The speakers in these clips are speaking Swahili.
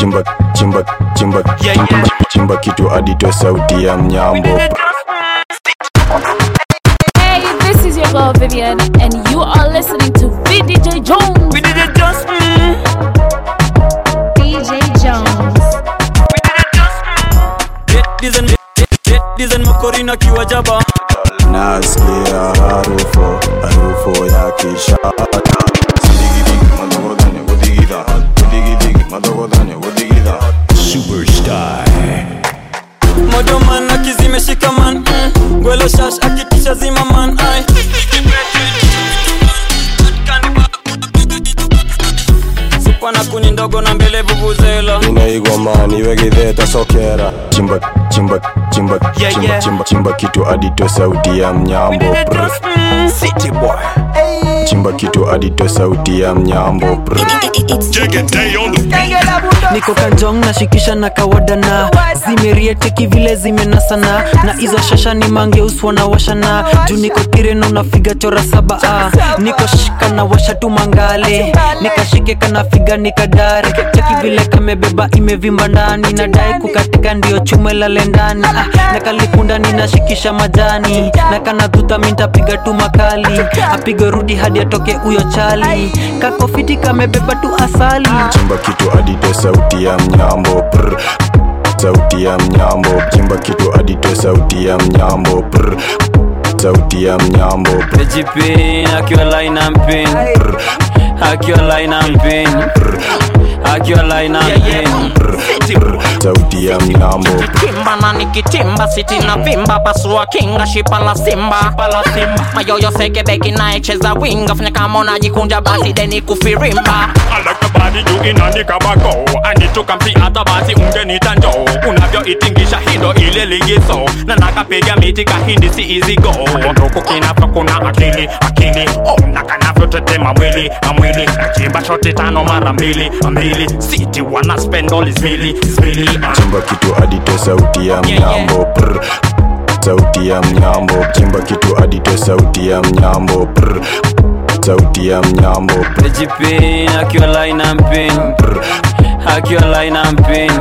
chimba chimba chimba chimba, chimba kitu aditoe sauti ya mnyambo Hey, this is your girl Vivian, and you are listening to VDJ Jones. VDJ Jones. DJ Jones. Dizen Dizen makorina kiwa jaba nasikia harufu harufu ya kishata Superstar. Modoman akizimeshika man mm. Gwelo shash akitisha zima man ay. Supa na kuni ndogo na mbele vuvuzela inaigomani wegidheta sokera chimba chimba chimba Yeah, chimba, yeah. chimba chimba kitu aditoe sauti ya mnyambo Brr. City boy chimba kitu aditoe sauti ya mnyambo Brr. niko kanjong nashikisha na kawadana zimerieteki vile zimenasana na hizo shasha ni mangeuswa na washana juu niko kireno nafiga chora saba ah. niko shika na washa tu mangale nikashike kanafiga nikadare cheki vile kamebeba imevimba ndani nadai kukatika ndio chume lale ndani ah. na kalikunda ninashikisha majani na kanadhuta mintapiga tu makali apige rudi hadi atoke huyo chali kakofiti kamebeba tu asali chimba kitu aditoe sauti ya mnyambo Brr. sauti ya mnyambo chimba kitu aditoe sauti ya mnyambo Brr. sauti ya mnyambo Brr. Ejipin akiwa line and pin Akiwa line and pin Akiwa line and pin sauti ya mnyambo kimba na nikitimba siti na vimba pasua kinga shipa la simba mayoyo seke beki naecheza winga fanya kama unajikunja basi deni kufirimba I like the body you inanika bako anituka msi hata basi ungenita njoo unavyoitingisha hindo ile ligiso na nakapiga miti kahindi si easy go nduku kinapa kuna akili akili oh, na kanavyotetema mwili na mwili nachimba shoti tano mara mbili mbili siti wana spend all is mili is mili uh. chimba kitu aditoe sauti ya mnyambo Brr. sauti ya mnyambo chimba kitu aditoe sauti ya mnyambo Brr. sauti ya mnyambo Brr. Ejipin akiwa line and pin Akiwa line and pin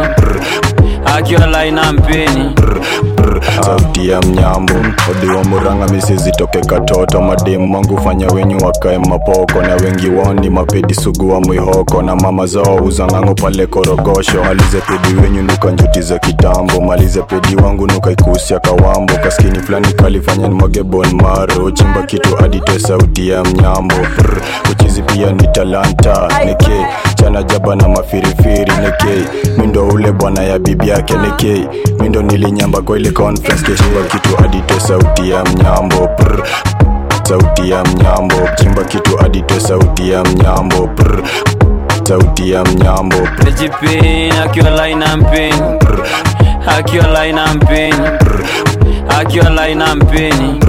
Akiwa line and pin sauti ya mnyambo odiwa muranga misizitoke katoto mademu wangu fanya wenyu wakae mapoko na wengi wao ni mapedi sugu wa mwihoko na mama zao uzang'ango pale korogosho malize pedi wenyu nuka njuti za kitambo malize pedi wangu nuka ikusia kawambo kaskini fulani kalifanya nimwage bon maro chimba kitu aditoe sauti ya mnyambo Brr. uchizi pia ni talanta neke chana jaba na mafirifiri neke mindo ule bwana ya bibi yake neke mindo nilinyamba kwa ile conference keshimba kitu aditoe sauti ya mnyambo Brr. sauti ya mnyambo chimba kitu aditoe sauti ya mnyambo Brr. sauti ya mnyambo Brr. Ejipin akiwa line and pin Akiwa line and pin Akiwa line and pin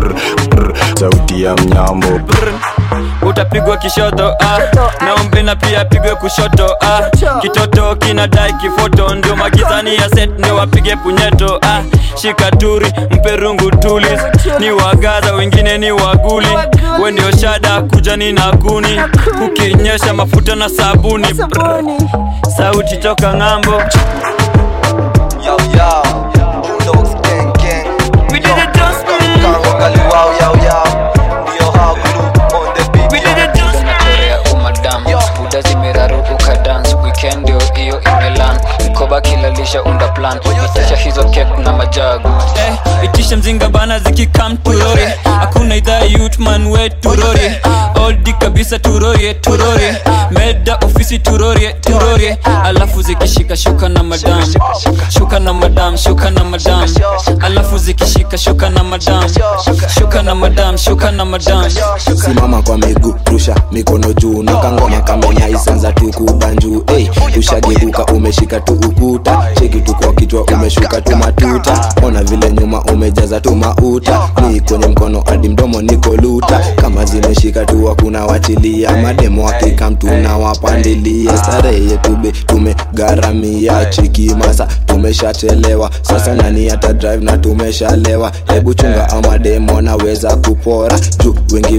sauti ya mnyambo Brr. utapigwa kishoto ah. naombe na pia apigwe kushoto ah. kitoto kinadai kifoto ndio magizani ya set ndio wapige punyeto ah. shikaturi mperungu tulis ni wagaza wengine ni waguli we ndio shada kujani na kuni ukinyesha mafuta na sabuni Brr. sauti toka ng'ambo Yo, yo, Bulldogs gang gang. We did it just Kango kali wow, yo, yo. Ndio how glue on the beat. We did it just Korea umadam buda zimeraruka dance weekend ndio hiyo imelan mkoba kilalisha unda plan itisha hizo kek na majagu eh, itisha mzinga bana zikikam turori hakuna idhaa yutman we turori oldi kabisa turorie turorie meda ofisi turorie turorie alafu zikishika shuka na madam shuka na madam shuka na madam alafu zikishika shuka na madam shuka na madam shuka na madam simama kwa miguu rusha mikono juu nakangoma kamenya isanza tukubanjuu hey, ushageuka umeshika tu ukuta cheki tu kwa kichwa umeshuka tu matuta ona vile nyuma umejaza tu mauta ni kwenye mkono hadi mdomo niko luta kama zimeshika tu hakuna wachilia mademo akikam tunawapandilia starehe yetu be tumegharamia chiki masa tumeshachelewa sasa nani hata drive na tumeshalewa hebu chunga amademo naweza kupora juu wengi wa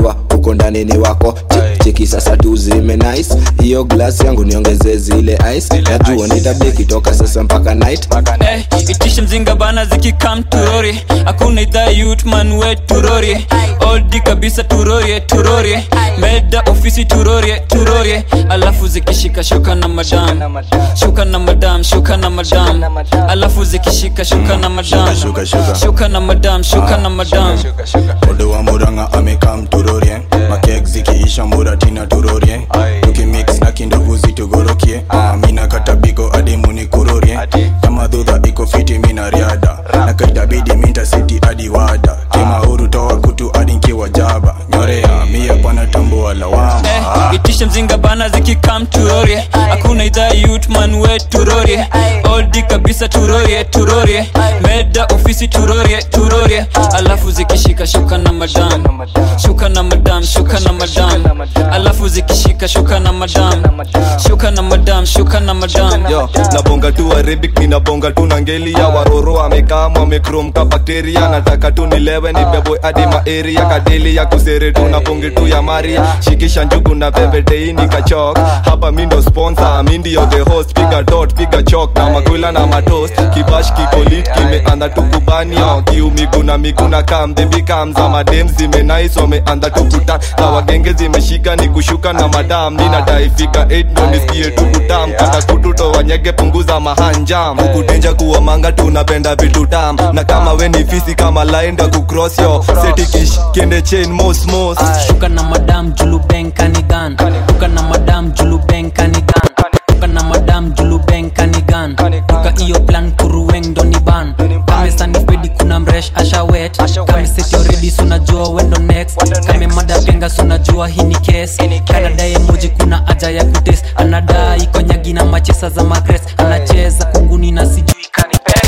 huko ndani ni wako Che- cheki sasa tu zime nice hiyo glass yangu niongeze zile ice najua nitabeki toka sasa mpaka night Eh, itishe mzinga bana zikikam turori hakuna idhaa yutman we turori oldi kabisa turorie turorie meda ofisi turorie turorie alafu zikishika shuka na madam shuka na madam shuka na madam alafu zikishika shuka na madam shuka, shuka. shuka na madam shuka na madam Odo wa muranga amekam turorie makek zikiisha muratina turorie tukimix na kindovu zitugorokie Ah, mina katabiko hadi munikurorie kama dhudha iko fiti mina riada na kaitabidi minta siti hadi wada kimauru toa kutu hadi nkiwa jaba nyorea mia bwana tambua lawama Eh, itishe mzinga bana zikikam turorie hakuna idhaa yutman we turorie oldi kabisa turorie turorie meda ofisi turorie turorie alafu zikishika shuka na madam shuka na madam shuka na madam alafu zikishika shuka na madam shuka na madam shuka na madam yo nabonga tu arabic ninabonga tu na ngeli ya waroro amekam amekrom ka bakteria nataka tu nilewe nibebwe hadi maeria kadeli ya kusere tu na bonge tu ya maria shikisha njugu na pembetei nikachok hapa mi ndo sponsor mi ndio the host piga dot piga chok na makwila na matost kibash kikolit kimeanda tu kubanio kiu miguna miguna kam bebi kam za madem zimenais wameanda tu kuta na wagenge zimeshika ni kushuka na madam ninadaifika 8 ndo nisikie tu kutam kata kututo wanyege punguza mahanjam kukutenja kuwa manga tunapenda vitu tam na kama we ni fisi kama laenda kucross yo setikish kende chain mos mos shuka na madam julu benkanigan shuka na madam julu benkanigan shuka na madam julu benkanigan shuka iyo plan kuruweng doni ban kamesanifedi kuna mresh ashawet kameseti oredi sunajua wendo next kame mada penga sunajua hii ni kes kanadaye moji kuna aja ya kutes anadai konyagi na machesa za magres anacheza kunguni na sijui kanipes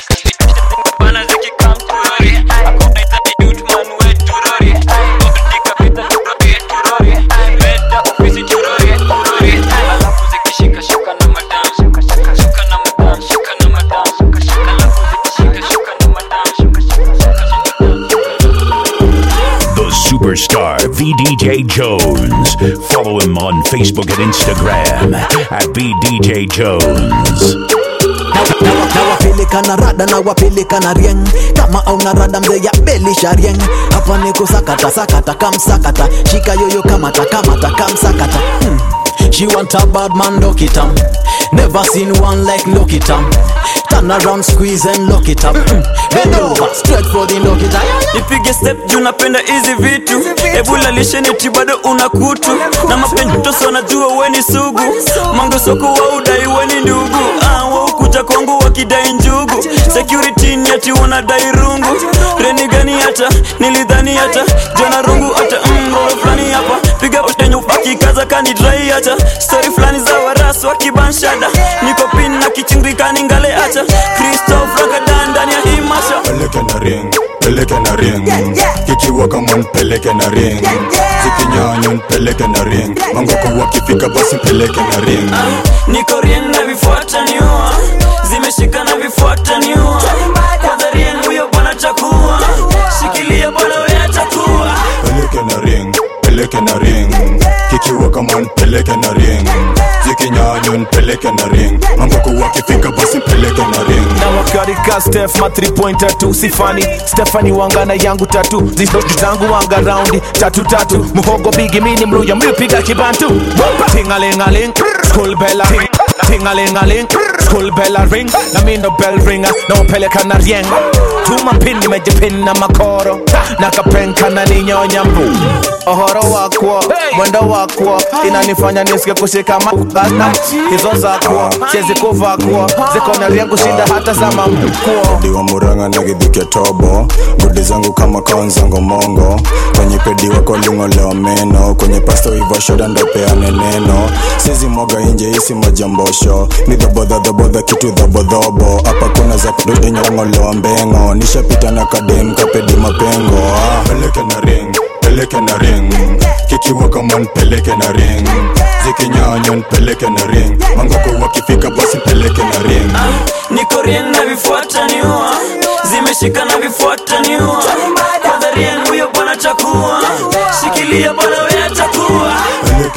bana zikikam turorie hakuna idhaa yutman we turorie oldi kabisa turorie turorie meda ofisi turorie turorie alafu zikishika shuka na madam shuka na madam shuka na madam alafu zikishika shuka na madam shuka The superstar VDJ Jones. Follow him on Facebook and Instagram at VDJ Jones. nawapeleka na rada nawapeleka na rieng kama auna rada mzee ya belisha rieng hapa ni kusakata sakata kamsakata shika yoyo kamata kamata kamsakata hmm. She want a bad man, lock it up. Never seen one like lock it up. Turn around, squeeze and lock it up. Mm. Bend over, straight for the lock it up. nipige step juu napenda hizi vitu ebula lisheneti bado una kutu na mapentoso najua weni sugu mangosoko wa udai weni ndugu ah, waukuja kwangu wakidai njugu security ni ati wanadai rungu reni gani hata nilidhani hata jana rungu hata mroro fulani hapa piga utenyu pakikaza kani drai hata stori fulani za waras wakibanshada niko pin na kichingikani ngale hata kristof rakadan ndani ya hii masha peleke na ring peleke na ring kikiwa kama npeleke na ring zikinyanya npeleke na ring mangoko wakifika basi peleke na ring niko rien na vifuata niua zimeshika na vifuata niua kwanza rien huyo bwana chakua shikilia bwana we atakuwa peleke na ring peleke na ring kikiwa kama npeleke na ring zikinyanya npeleke na ring mangoko wakifika basi peleke na ring na wakarika stef ma 3 pointer tu sifani stefani wangana yangu tatu zizotu zangu wanga raundi tatu tatu muhogo bigi mini mluya mlipiga kibantu tingalingaling school bella ring tingalingaling school bella ring na mindo bell ringa na upeleka na rieng tuma pin nimejipin na makoro nakapenka na ninyonya mbu ohoro wakwo mwendo wakwo inanifanya nisike kushika mabana hizo zakwo siezi kuvakwo zikona rieng kushinda hata za mamkwo diwa muranga na gidhuke tobo gudi zangu kama kaonzango mongo kwenye pedi wako lingolewa meno kwenye pasto ivo shoda ndopeane neno sizi moga inje isi majambosho ni dhobodhadhobodha kitu dhobodhobo hapa kuna za kududinyongolewa mbengo nishapita na kadem kapedi mapengo ah. peleke na ring peleke na ring kikiwa kama npeleke na ring zikinyanya npeleke na ring mangoko wakifika basi peleke na ring niko rien na vifuata niua zimeshika na vifuata niua kwanza rien huyo bwana chakua shikilia bwana we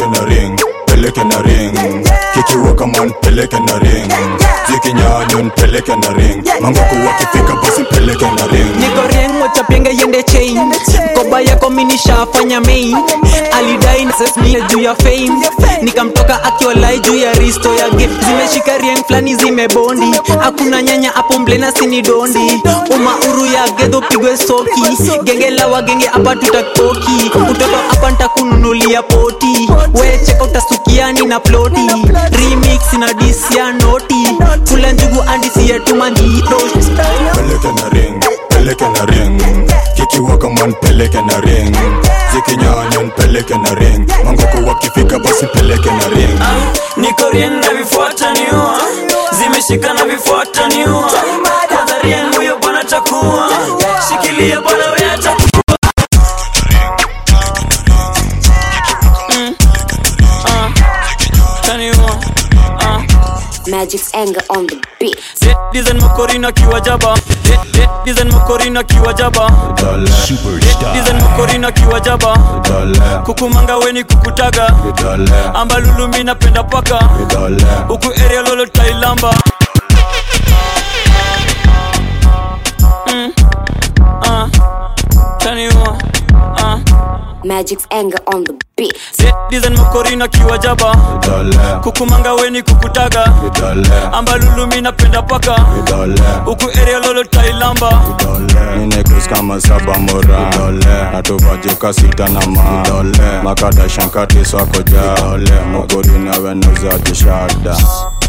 peleke na ring peleke na ring kikiwa kaman peleke na ring zikinyanyon peleke na ring mangoku wakifika basi peleke na ring niko rieng wachapenge yende chain mkoba yako minishafanya main alidai na ses mie juu ya fame nikamtoka akiwalai juu ya risto ya ge zimeshika rieng flani zimebondi hakuna nyanya hapo mblena sini dondi umauru ya gedho pigwe soki genge la wagenge hapa tutakoki utoto hapa ntakununulia poti wecheka utasukiani na ploti remix na disia noti kula njugu andisi yetu manjito peleke na ring peleke na ring kikiwa kaman peleke na ring zikinyanyon peleke na ring mangoku wakifika basi peleke na ring niko rien na vifuata niua zimeshika na vifuata niua kwanza rien huyo bwana takuwa shikilia bwana we atakuwa Mm. Ah. Taniua. Ah. Magic's anger on the beat. Dizen makorina kiwa jaba Dizen makorina kiwa jaba Dizen makorina kiwa jaba kukumanga weni kukutaga ambalulumi napenda paka huku area lolo tailamba Mm. Ah. Taniua. Ah. Magic's anger on the beat. Dizen makorina kiwa jaba kukumanga weni kukutaga ambalulumi napenda paka huku area lolo tailamba ninekus kama saba mora natuvajuka sita na ma makadashankati swako ja mogori nawe nuzajishada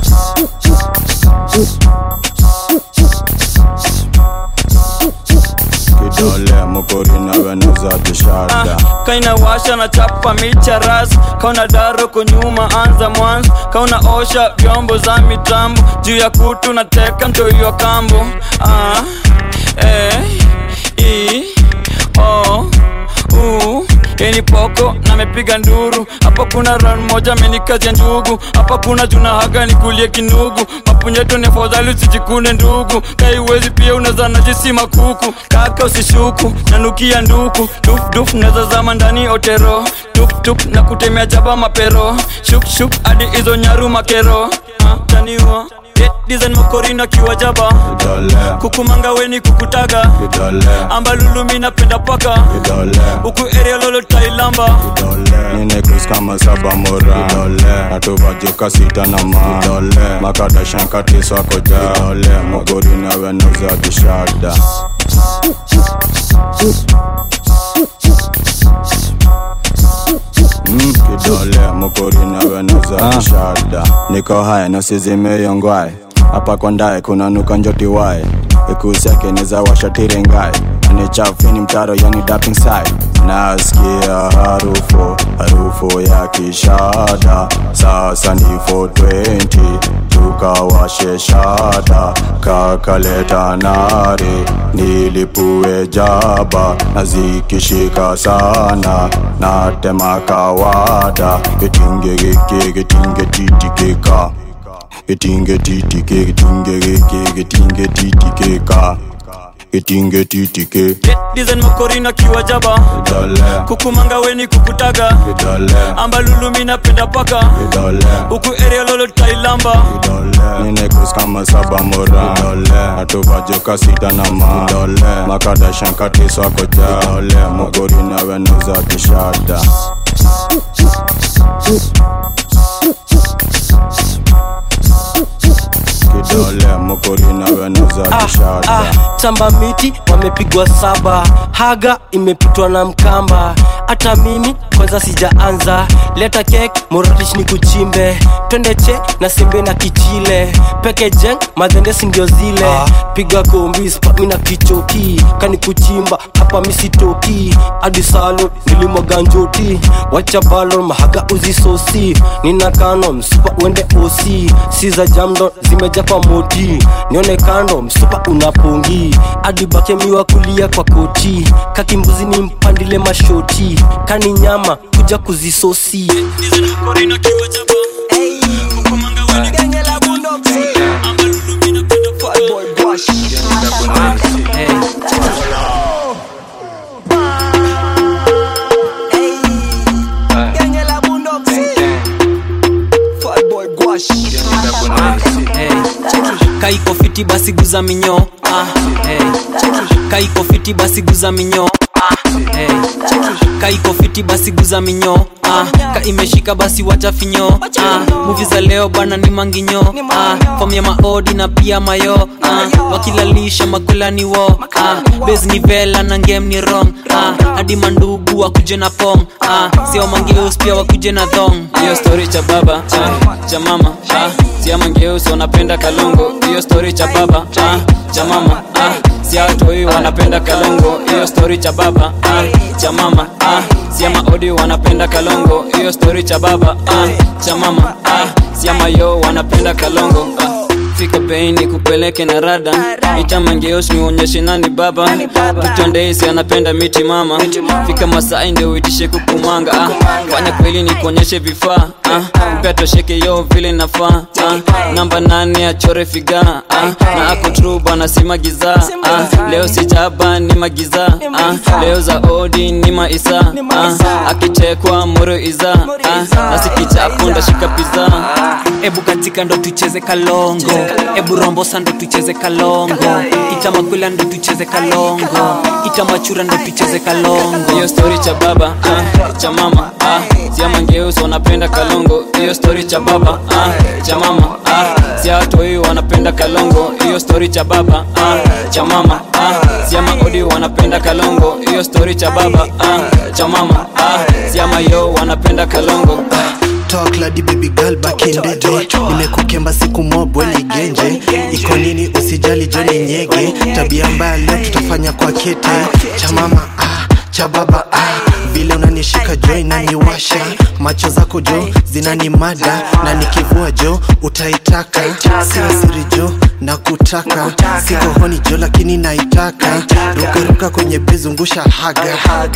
kidole mogori nawe nuzajishada kaina washa na chapa micha ras kauna daro kunyuma anza mwanzo kauna osha vyombo za mitambo juu ya kutu na teka mtoiwa kambo ah, eh, i, o, u yeni poko namepiga nduru hapa kuna ran moja amenikazia ndugu hapa kuna juna haga nikulie kinugu mapunyeto ni afadhali usijikune ndugu kaiwezi pia unazana jisi makuku kaka usishuku nanukia nduku dufduf nazazama ndani otero tuptup na kutemea jaba mapero shukshuk hadi hizo nyaru makero ah, taniwa dizen makorina kiwa jaba kukumanga weni kukutaga ambalulumi napenda paka huku area lolo tailamba ninekus kama saba mora natuvajuka sita na ma makadashankati swako ja mogori nawe nuzajishada Mm, kidole mokori nawe nuzajishada niko haya nasizimeyongwae hapa kwa ndae kuna nuka njoti wae ikusiake neza washatirengae ni chafini mtaro yani dapping side nasikia harufu harufu ya kishada sasa ni 420 tukawashe shada kakaleta nare nilipue jaba na zikishika sana natema kawada gitinge giki gitinge titikika gitinge titike gitinge giki gitinge titikika gitinge titike dizen makorina kiwa jaba kukumanga weni kukutaga ambalulumi napenda paka huku area lolo tailamba ninekus kama saba mora natuvajuka sita na ma makadashankati swako ja mogori nawe nuzajishada kidole mokori nawe nuzajishada tamba miti wamepigwa saba haga imepitwa na mkamba hata mimi kwanza sijaanza leta kek moratish ni kuchimbe twende che na sembe na kichile peke jeng madhendesi ndio zile piga kombi spami na kichoki kani kuchimba hapa misitoki hadi salo nilimwaga njoti wacha balon mahaga uzisosi nina kano msupa uende osi si za jamdo zimeja kwa moti nione kando msupa unapongi hadi bakemiwa kulia kwa koti kakimbuzi ni mpandile mashoti kani nyama kuja kuzisosi kaiko fiti basi guza minyo ah, hey. kaiko fiti basi guza minyo ah, hey. kaiko fiti basi guza minyo ah, ka imeshika basi wacha finyo ah, muvi za leo bwana ni manginyo ah, fom ya maodi na pia mayo ah, wakilalisha makula ni wo ah, bes ni vela na ngem ni rong ah, hadi mandugu wakuje na pong ah, sio mangeus pia wakuje na thong hiyo story cha baba ah, cha mama ah, siamangeusi wanapenda kalongo hiyo story cha baba ah, cha mama ah, siatoi wanapenda kalongo hiyo story cha baba ah, cha mama ah, siama odi wanapenda kalongo hiyo story cha baba ah, cha mama ah, siama yo wanapenda kalongo ah, fika beini kupeleke na rada itamangeos niuonyeshe nani baba tutondeisi anapenda miti mama fika masai ndio uitishe kukumanga ah, fanya kweli nikuonyeshe vifaa ah, mpea tosheke yo vile nafaa ah, namba nane achore figa ah, na ako tru bana si magiza ah, leo si jaba ni magiza ah, leo za odi ni maisa ah, akichekwa moro iza ah, nasikichapo ndashika piza ebu katika ndo tucheze kalongo ebu rombosa ndo tucheze kalongo itamakwila ndo tucheze kalongo itamachura ndo tucheze kalongo hiyo story cha baba ah, cha mama ah, siamangeusi wanapenda kalongo hiyo story cha baba ah, cha mama ah, siatoi wanapenda kalongo hiyo story cha baba ah, cha mama ah, siama odi wanapenda kalongo hiyo story cha baba ah, cha mama ah, siama yo wanapenda kalongo talk ladi baby girl back in the day nimekukemba siku mobwe ni genje iko nini usijali joni nyege tabia mbaya leo tutafanya kwa kete cha mama ah, cha baba ah. vile unanishika jo inaniwasha macho zako jo zinanimada na nikivua jo utaitaka sina siri jo na kutaka siko honi jo lakini naitaka rukaruka kwenye bezungusha haga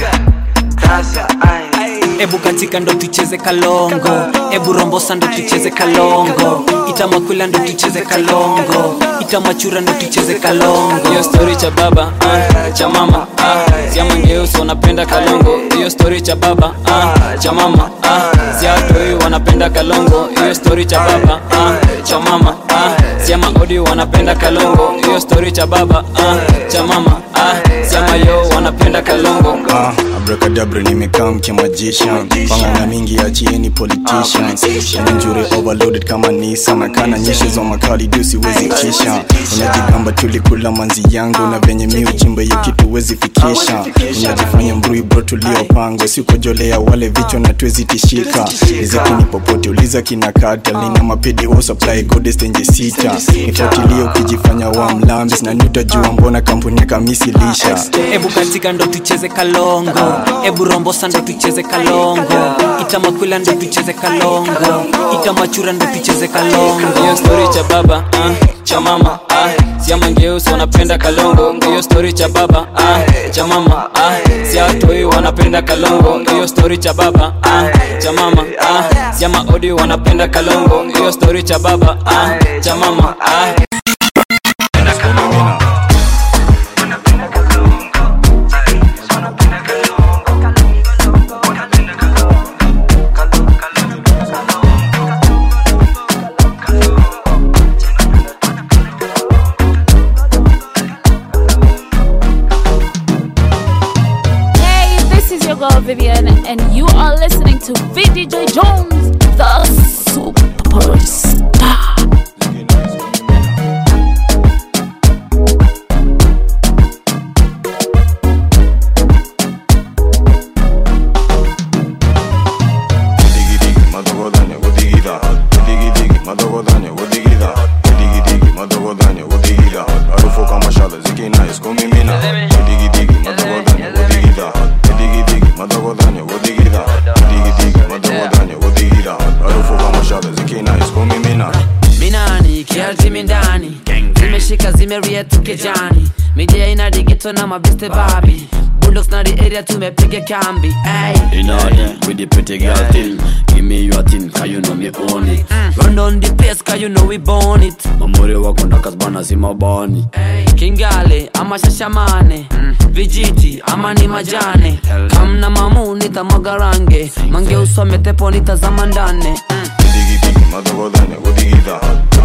ebu katika ndo tucheze kalongo ebu rombosa ndo tucheze kalongo itamakwila ndo tucheze kalongo itamachura ndo tucheze kalongo hiyo story cha baba ah, cha mama ah, siamangeusi wanapenda kalongo hiyo story cha baba ah, cha mama ah, siatoi wanapenda kalongo hiyo story cha baba ah, cha mama ah, siama odi wanapenda kalongo hiyo story cha baba ah, cha mama ah, siama yo wanapenda kalongo Ah, abrakadabra nimekaa mkimajisha pangana mingi achieni politicians njure overloaded kama nisa nakana nyeshe za makali juu siwezi kisha unajigamba tulikula manzi yangu na venye mi uchimba hiyo kitu wezi fikisha unajifanya mbrui bro tuliopangwa sikojolea wale vichwa na tuwezi tishika rizikini popote uliza kina kata nina mapedi wo supply goddess tenje sita nifuatilie ukijifanya wa mlambis na niutajua mbona kampuni ya kamisi lisha ebu katika ndo tucheze kalongo ebu rombosa ndo tucheze kalongo itamakwila ndo tucheze kalongo itamachura ndo tucheze kalongo hiyo story cha baba ah, cha mama ah, siamangeusi wanapenda kalongo hiyo story cha baba ah, cha mama ah, siatoi wanapenda kalongo hiyo story cha baba ah, cha mama ah, siama odi wanapenda kalongo hiyo story cha baba ah, cha mama ah. Hey, this is your girl Vivian, and you are listening to VDJ Jones, the superstar. minani kialtimi ndani zimeshika zimeria tukejani midia ina digito na mabiste babi bulldogs na the area tumepiga kambi ay. In order with the pretty girl thing Give me your thing, cause you know me own it run down the place cause you know we born it Mamuri wako ndakazbana si mabani kingale ama shashamane vijiti ama ni majane kamna mamu nitamwaga range mange usome tepo nitazama ndane madogodanya godigida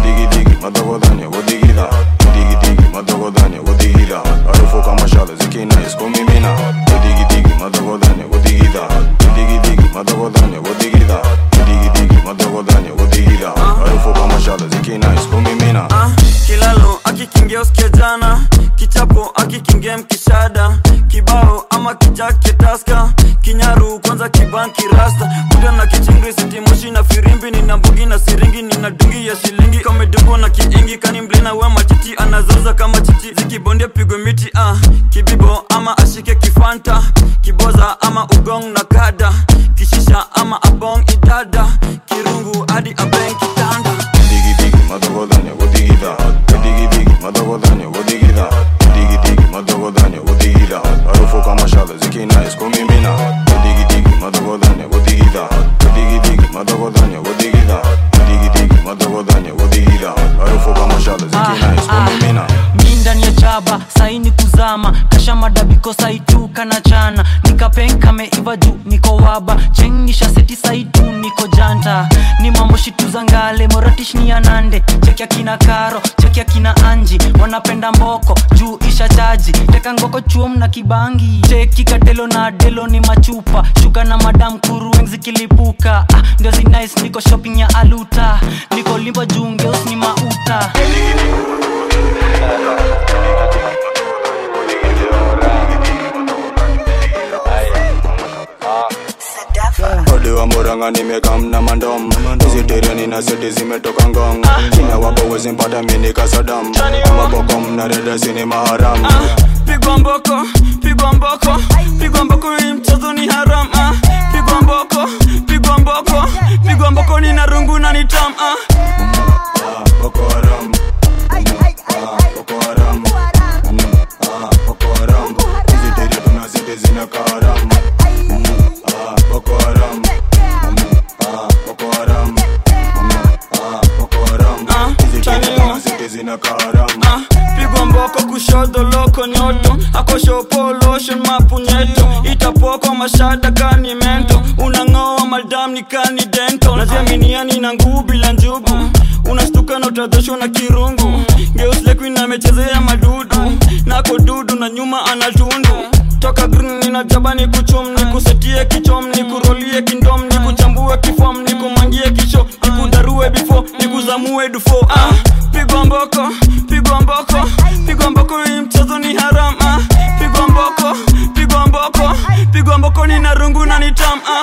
digi digi madogodhani wodigidha digi digi madogodhani wodigidha harufu kama shale zikinais kumimina digi digi madogodhani wodigidha digi digi madogodhani wodigidha digi digi madogodhani wodigidha harufu kama shale zikinais kumimina Ah, kilalo akikingia usikia jana kichapo akikingia mkishada kibao ama kijake taska kinyaru kwanza kibanki rasta kuda na kichingri sitimoshi na firimbi nina mbugi na siringi nina dungi ya shilingi kamedungo na kiingi kani mblina we matiti anazoza kama chichi zikibondia pigwe miti ah. kibibo ama ashike kifanta kiboza ama ugong na kada kishisha ama abong idada kirungu hadi abeng kitanda digi digi madogodhani wodigidha digi digi madogodhani wodigidha digi digi madogodhani wodigidha harufu kama shale zikinais kumimina digi digi madogodhani wodigidha digi digi madogodhani wodigidha digi digi madogodhani wodigidha harufu kama shale zikinais kumimina mi ndani ya chaba saini kuzama kasha madabiko saituka na chana nikapenka meiva juu niko waba chengisha seti saitu niko janta ni mambo shitu za ngale moratish ni anande cheki akina karo cheki akina anji wanapenda mboko juu isha chaji teka ngoko chuom na kibangi cheki katelo na delo ni machupa shuka na madam kurueng zikilipuka ah, ndio zinais niko shopping ya aluta niko limba juu ngeus ni mauta ode wa muranga nimekamna mandom hizi tereni na seti zimetoka ngong china wapo wezi mpata mini kasadam amabokom na redasi ni maharam pigwa mboko pigwa mboko pigwa mboko hii mchezo ni haram ah. pigwa mboko pigwa mboko pigwa mboko ni narungu na ni tam ah. Boko Haram Ah, Boko Haram Mm, ah, Boko Haram hizi tere tuna seti zina karam Ah, Boko Haram Mm, ah, Boko Haram Mm, ah, Boko Haram hizi tere tuna seti zina karam Ah, pigwa mboko kushoto loko nyoto akoshopo lotion mapunyeto itapoko mashada kani mento unang'oa madam ni kani dento naziaminiani na nguu bila njugu unastuka na utadhoshwa na kirungu geuslekuin amechezea madudu nako dudu na nyuma anatundu toka green ninajaba ni kuchum ni kusetie kichom ni kurolie kindom ni kuchambue kifom ni kumangie kisho ni kudarue bifo ni kuzamue dufo ah, pigwa mboko pigwa mboko pigwa mboko hii mchezo ni haram ah, pigwa mboko pigwa mboko pigwa mboko ni narungu na ni tam ah.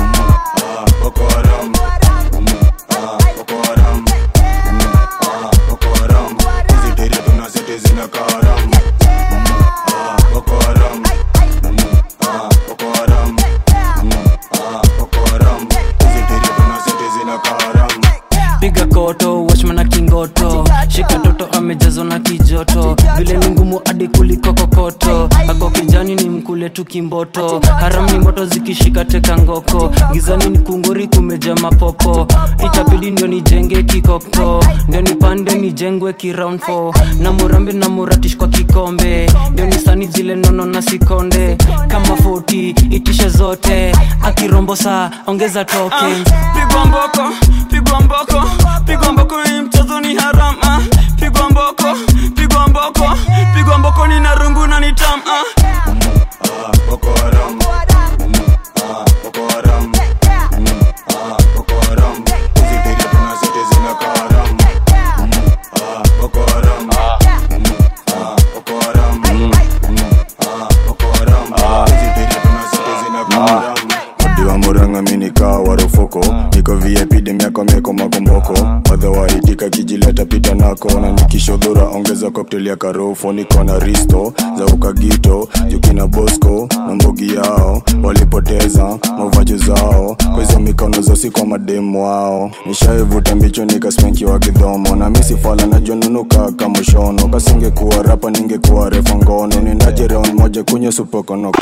Boko Haram Mm, ah, Boko Haram Mm, ah, Boko Haram hizi tere tuna seti zina karam Ah, Boko Haram Mm, ah, Boko Haram Mm, ah, Boko Haram hizi tere tuna seti zina karam piga koto wachman na kingoto shika toto amejazwa na kijoto vile ni ngumu hadi kuliko kokoto ako kijani ni mkule tu kimboto haram ni moto zikishika teka ngoko gizani ni kunguri kumeja mapopo itabidi ndio nijenge kikoko ndio nipande nijengwe kiround 4 na murambi na muratish kwa kikombe ndio nisani zile nono na sikonde kama 40 itishe zote akirombo saa ongeza token pigwa mboko pigwa mboko pigwa mboko hii mchezo ni haram ah. pigwa mboko pigwa mboko pigwa mboko ni narungu na ni tam ah. Boko Haram Mm, ah, Boko Haram Mm, ah, Boko Haram hizi tere tuna seti zina karam Ah, Boko Haram Mm, ah, Boko Haram Mm, ah, Boko Haram hizi tere tuna seti zina karam Diwa muranga minika warufuko niko VIP demiako meko makomboko madhawaitika kijileta pita nako na nikishodhura ongeza cocktail ya karofo niko na risto za ukagito jukina bosco na mbogi yao walipoteza mavajo zao kwa hizo mikono zosi kwa mademu wao nishaivuta mbicho nikasmenki wa kidhomo na misifala najonunuka kamushono kasingekuwa rapa ningekuwa refa ngono nendaje round moja kunye supokono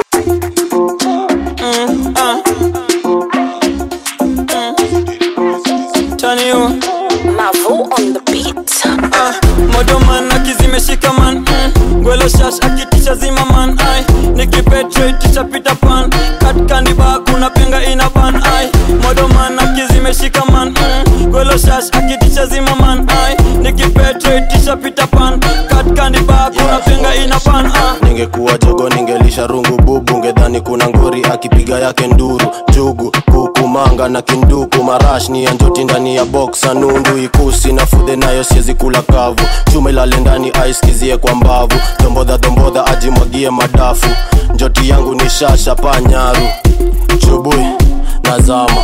Mm, ah. Mm. Turn you. Mavo on the beat. Ah, modo man akizimeshika man mm. gwelo shash akitisha zima man ai nikipetrate pita pan kat kandiba kuna penga ina ban ai modo man akizimeshika man mm. gwelo shash akitisha zima man ai napenga ina ban ah. ningekuwa jogo ningelisha rungu bubu ngedhani kuna ngori akipiga yake nduru jugu kuku manga na kinduku marash ni ya njoti ndani ya boksa nundu ikusi na fudhe nayo siezi kula kavu chuma ilale ndani aiskizie kwa mbavu dombodha dombodha ajimwagie madafu njoti yangu ni shasha panyaru chubui nazama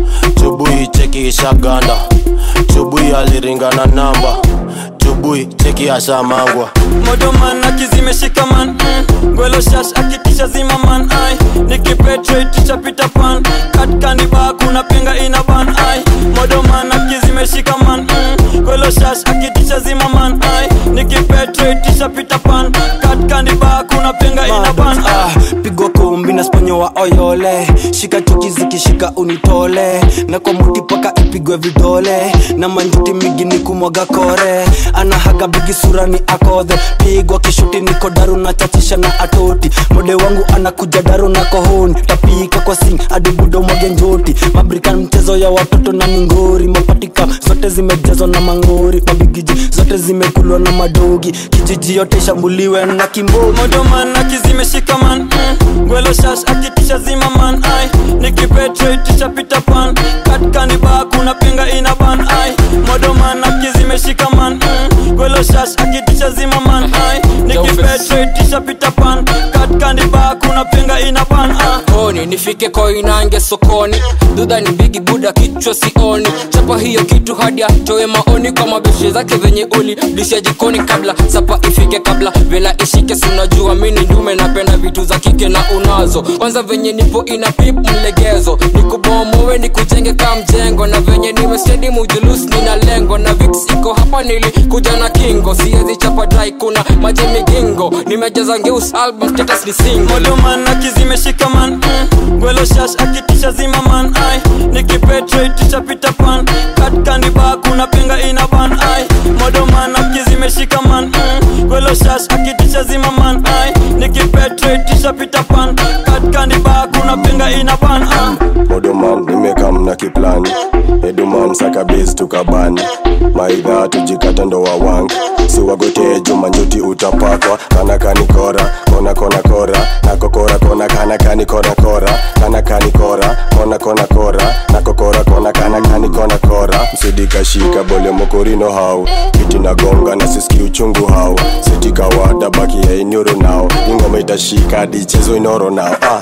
chubui cheki ishaganda chubui aliringana namba chubui cheki ashamangwa modoman akizimeshika man mm. gwelo shash akitisha zima man ai nikipetreticha pita pan katkandiba kuna penga ina ban ai modoman akizimeshika man mm. gwelo shash akitisha zima man ai nikipetreticha pita pan katkandiba kuna penga ina ban ai ah, pigwa kumbi na sponyo wa oyole shika chuki zikishika unitole na kwa muti paka ipigwe vidole na manjuti migi ni kumwaga kore anahaga bigi sura ni akodhe pigwa kishuti niko daru na chachisha na atoti mode wangu anakuja daru na kohoni tapika kwa sing hadi budo mwage njoti mabrikan mchezo ya watoto na mingori mapatika zote zimejazwa na mangori mabigiji zote zimekulwa na madogi kijiji yote ishambuliwe na kimbogi modoman akizimeshika man mm. gwelo shash akitisha zima man ai nikipetreticha pita pan katkandiba kuna penga ina ban ai modoman akizimeshika man mm. gwelo shash akitisha zima man ai nikipetreticha pita pan katkandiba kuna penga ina ban ai koni nifike koinange sokoni dudha ni bigi buda kichwa sioni chapa hiyo kitu hadi atoe maoni kwa mabeshe zake venye uli disha jikoni kabla sapa ifike kabla vela ishike sunajua mini ndume napenda vitu za kike na unazo kwanza venye nipo ina pip mlegezo nikubomowe nikujenge ka mjengo na venye nimestedi mujulus nina lengo na vix iko hapa nilikuja na kingo siezi chapa dai kuna maji migingo nimejaza ngeus album status ni single modoman akizimeshika man mm. gwelo shash akitisha zima man ai nikipetreticha pita pan katkandiba kuna penga ina ban ai modoman akizimeshika man mm. gwelo shash akitisha zima man ai nikipetreticha pita pan katkandiba kuna penga ina ban ai modoman nimekam na kiplani eduman sakabis tukabani maidha tujikata ndo wawangi siwagotee jumanjuti utapakwa kana kani kora kona kona kora nako kora kona kana kani kora kora kana kani kora kona kona kora nako kora kona kana kani kona kora msidikashika bole mokorino hau kiti na gonga na siski uchungu hau sitikawada baki ya inyoro nao ingoma itashika hadi chezo inoro nao ah.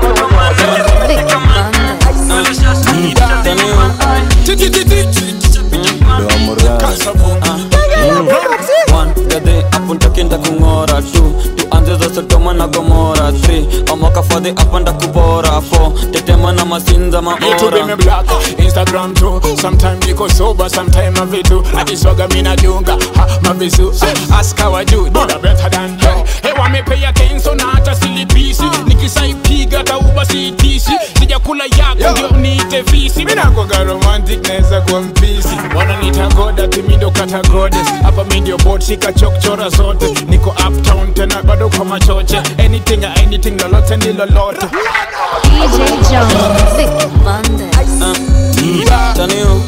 apuntakinda kung'ora tu tuanze za sodoma na gomora 3 omoka fadhi apanda kubora 4 tetema na masinza Me too be me maora black Instagram too Sometime niko sober Sometime mavitu Akiswaga mina dunga ha, Mavisu Ask how I do Do the better than hey Hey wamepea kenso na hata silipisi Nikisaipiga tauba siitisi Sijakula yako ndio niite visi Mina kwaga romantic neza kwa mpisi Wananiita god ati mi ndo kata goddess Hapa mi ndio bot shika chokchora zote Niko uptown tena bado kwa machoche Anything anything lolote ni lolote DJ Jones, Vic Monday. Tanio.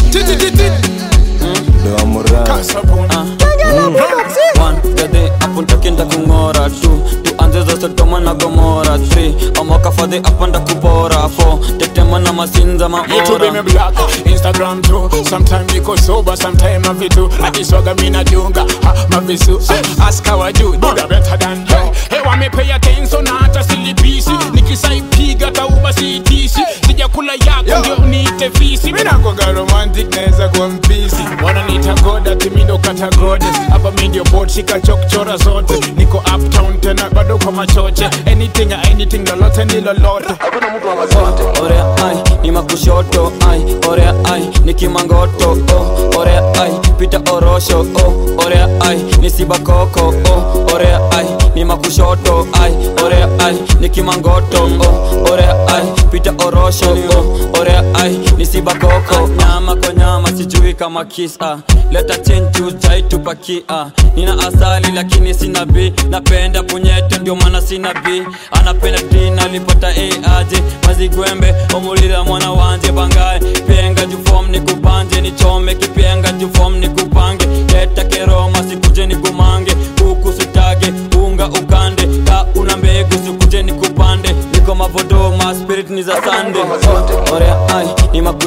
wangade apuntakinda kung'ora tu tuanze za sodoma na gomora 3 omoka fadhi apanda kubora 4 tetema na masinza Me too be me maora black Instagram too Sometime niko sober Sometime mavitu Akiswaga mina dunga ha, Mavisu Ask how I do Do the better than hey Hey wamepea kenso na hata silipisi Nikisaipiga tauba siitisi Sijakula yako ndio niite visi Mina kwaga romantic neza kwa mpisi Wananiita god ati mi ndo kata goddess Hapa mi ndio bot shika chokchora zote Niko uptown tena bado kwa machoche Anything anything lolote ni lolote orea ai ni makushoto ai orea ai ni kimangoto oh, orea ai pita orosho oh, orea ai ni sibakoko oh, orea ai ni makushoto ai orea ai ni kimangoto oh, orea ai pita orosho oh, orea ai ni sibakoko nyama kwa nyama sijui kama kisa leta chenju chaitupakia nina asali lakini sina b napenda punyeto ndio maana sina b anapenda tina lipata aje mazigwembe omulira mwana wanje bangaye penga jufom nikupanje nichome kipenga jufom nikupange leta keroma sikuje nikumange kukusutage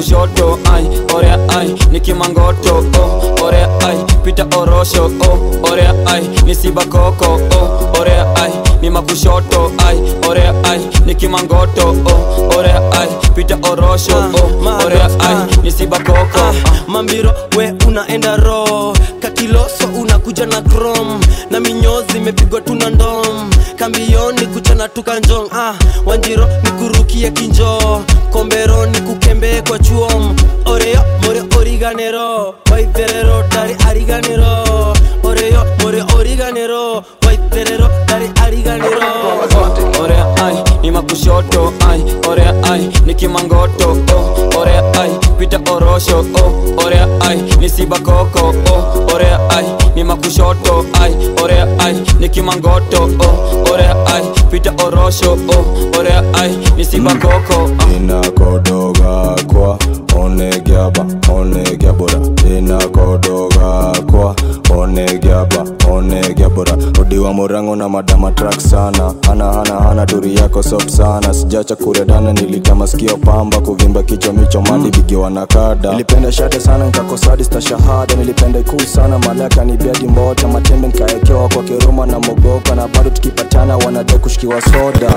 makushoto ai orea ai nikimangoto oh, orea ai pita orosho oh, orea ai nisibakoko oh, orea ai ni makushoto ai orea ai nikimangoto oh, orea ai pita orosho oh, orea ai nisibakoko mambiro we unaenda ro kakiloso unakuja na krom na minyozi imepigwa tuna ndom kambioni kuchana tukanjong ah, wanjiro nikurukie kinjo kombero nikukembe kwa chuom oreyo more origanero waiterero dari ariganero oreyo more origanero waiterero dari ariganero orea ai ni makushoto ai orea ai nikimangoto oh, orea ai pita orosho oh, orea ai nisibakoko oh, orea ai ni makushoto ai orea ai nikimangoto oh, orea ai pita orosho oh, orea ai nisibakoko inakodoga kwa onegiaba onegiabora inakodoga kwa onegiaba onegiabora odiwa murango na madama trak sana hana hana hana turi yako sop sana sijacha kuredana nilikama sikio pamba kuvimba kichwa micho mali bigiwa na kada nilipenda shada sana nkakosadista shahada nilipenda ikuu sana malaka ni biadi mbota matembe nkaekewa kwa kiruma na mogoka na bado tukipatana wanade kushikiwa soda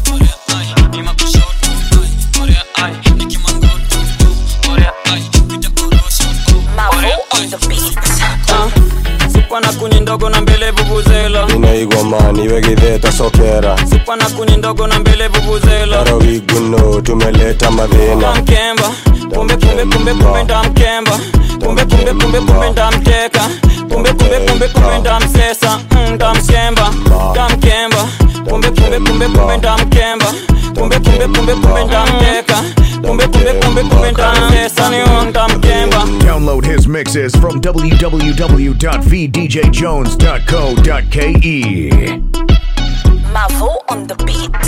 supa na kuni ndogo na mbele vuvuzela inaigomani wegidheta sokera supa na kuni ndogo na mbele vuvuzela tarawiguno tumeleta madhina mkemba kumbe kumbe kumbe kumbe ndamkemba kumbe kumbe kumbe kumbe ndamteka kumbe kumbe kumbe kumbe ndamsesa mm, ndamshemba ndamkemba kumbe kumbe kumbe kumbe ndamkemba kumbe kumbe kumbe kumbe ndamteka kumbe kumbe kumbe kumbe ndamsesa niyo ndamkemba Download his mixes from www.vdjjones.co.ke. Mavo on the beat.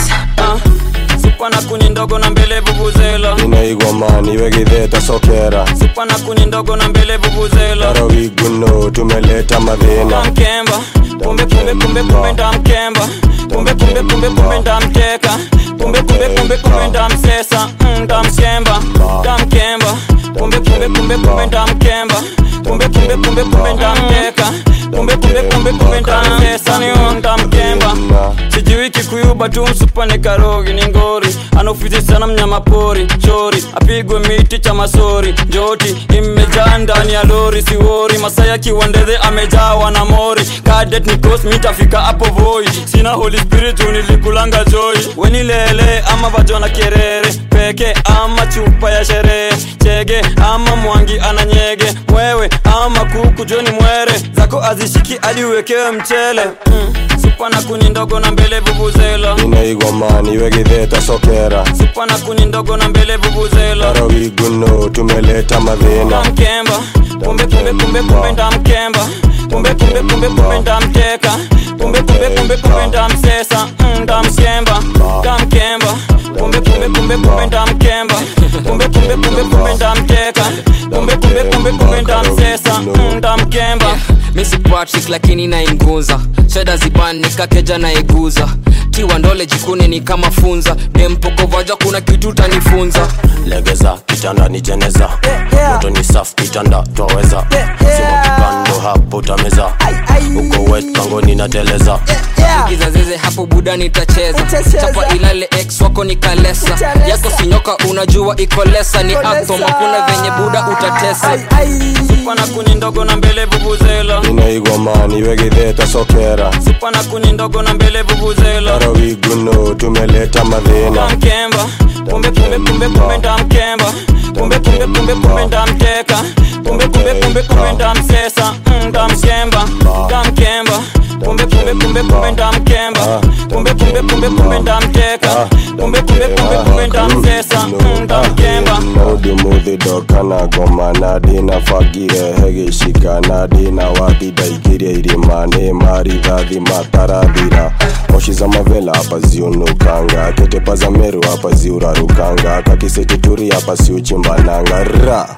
supa na kuni ndogo na mbele vuvuzela inaigomani wegidheta sokera supa na kuni ndogo na mbele vuvuzela tarawiguno tumeleta madhina ndamkemba kumbe kumbe kumbe kumbe ndamkemba kumbe kumbe kumbe kumbe ndamteka kumbe kumbe kumbe kumbe ndamsesa mm, ndamshemba ndamkemba kumbe kumbe kumbe kumbe ndamkemba kumbe kumbe kumbe kumbe ndamteka kumbe kumbe kumbe kumbe ndamsesa niyo ndamkemba sijui kikuyuba tu msupane karogi ni ngori anaofizi sana mnyama pori chori apigwe miti cha masori njoti imejaa ndani ya lori siwori masaya kiwandeze amejawa na mori kadet nikos mitafika hapo voi sina holy spirit nilikulanga joy wenilele ama vajona kerere peke ama chupa ya sherehe chege ama mwangi ananyege mwewe ama kuku joni mwere zako azishiki hadi uwekewe mchele mm. supa na kuni ndogo na mbele vuvuzela inaigomani wegidheta sokera supa na kuni ndogo na mbele vuvuzela tarawiguno tumeleta madhina ndamkemba kumbe kumbe kumbe kumbe ndamkemba kumbe kumbe kumbe kumbe ndamteka kumbe kumbe kumbe kumbe ndamsesa mm, ndamshemba ndamkemba kumbe kumbe kumbe kumbe ndamkemba kumbe kumbe kumbe kumbe ndamteka kumbe kumbe kumbe kumbe ndamsesa mm, ndamkemba misi patrick lakini nainguza shada ziban nikakeja naiguza tiwa ndole jikuni ni kama funza dempokovaja kuna kitu tanifunza legeza kitanda ni jeneza moto ni safu kitanda twaweza sima kipando hapo utameza uko wet pangoni na teleza igiza zeze hapo buda nitacheza chapa ilale ex wako ni kalesa yako sinyoka unajua iko lesa ni atom hakuna venye buda utatesa supa na kuni ndogo na mbele vuvuzela inaigomani wegidheta sokera supa na kuni ndogo na mbele vuvuzela tarawiguno tumeleta madhina ndamkemba kumbe kumbe kumbe kumbe ndamkemba kumbe kumbe kumbe kumbe ndamteka kumbe kumbe kumbe kumbe ndamsesa mm, ndamshemba ndamkemba kumbe kumbe kumbe kumbe ndamkemba kumbe kumbe kumbe kumbe ndamteka kumbe kumbe kumbe kumbe ndamsesa mm, ndamkemba naudimuthidoka goma nadina fagire hegishika nadina wathidaikirie irima nĩ marithathi matarathira moshi za mavela hapa ziunukanga ketepa za meru hapa ziurarukanga kakisekituri hapa siuchimbananga ra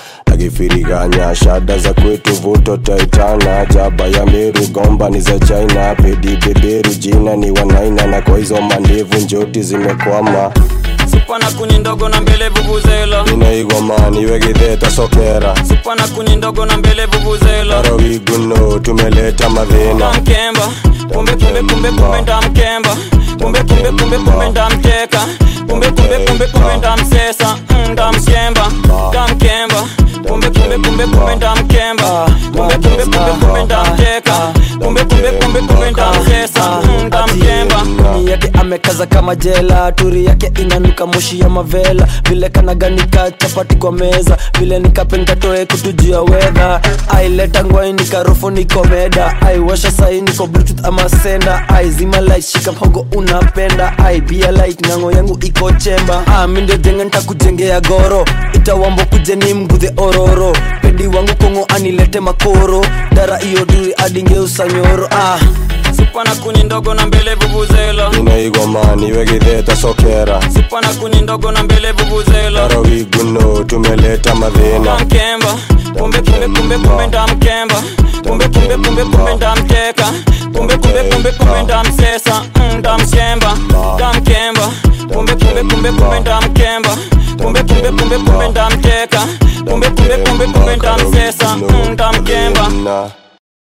akifiriganya shada za kwetu vuto taitana jaba ya meru gomba ni za china pedi beberu jina ni wanaina na kwa hizo mandevu njoti zimekwama supa na kuni ndogo na mbele vuvuzela inaigomani wegidheta sokera supa na kuni ndogo na mbele vuvuzela arawiguno tumeleta madhina ndamkemba kumbe kumbe kumbe kumbe ndamkemba kumbe kumbe kumbe kumbe ndamteka kumbe kumbe kumbe kumbe ndamsesa Mm, ndamkemba ndamkemba kumbe kumbe kumbe kumbe ndamkemba kumbe kumbe kumbe kumbe ndamteka kumbe kumbe kumbe kumbe ndamsesa Mm, ndamkemba Ndani yake amekaza kama jela turi yake inanuka moshi ya mavela vile kanaganika chapati kwa meza vile nikapengatoe kutujia wedha aileta ngwai nikarufu nikomeda aiwasha sai niko bluetooth ama senda aizima light shika mhogo unapenda ai bia light nango yangu iko chemba ah, mi ndio jenge ntakujengea goro itawambo kujeni mgudhe ororo pedi wangu kongo anilete makoro dara iyo duri adingeusa nyoro ah. supa na kuni ndogo na mbele vuvuzela inaigomani wegidheta sokera supa na kuni ndogo na mbele vuvuzela arawiguno tumeleta madhina ndamkemba kumbe kumbe kumbe kumbe ndamkemba kumbe kumbe kumbe kumbe ndamteka kumbe kumbe kumbe kumbe ndamsesa Mm, ndamkemba ndamkemba kumbe kumbe kumbe kumbe ndamkemba kumbe kumbe kumbe kumbe ndamteka kumbe kumbe kumbe kumbe ndamsesa Mm, ndamkemba na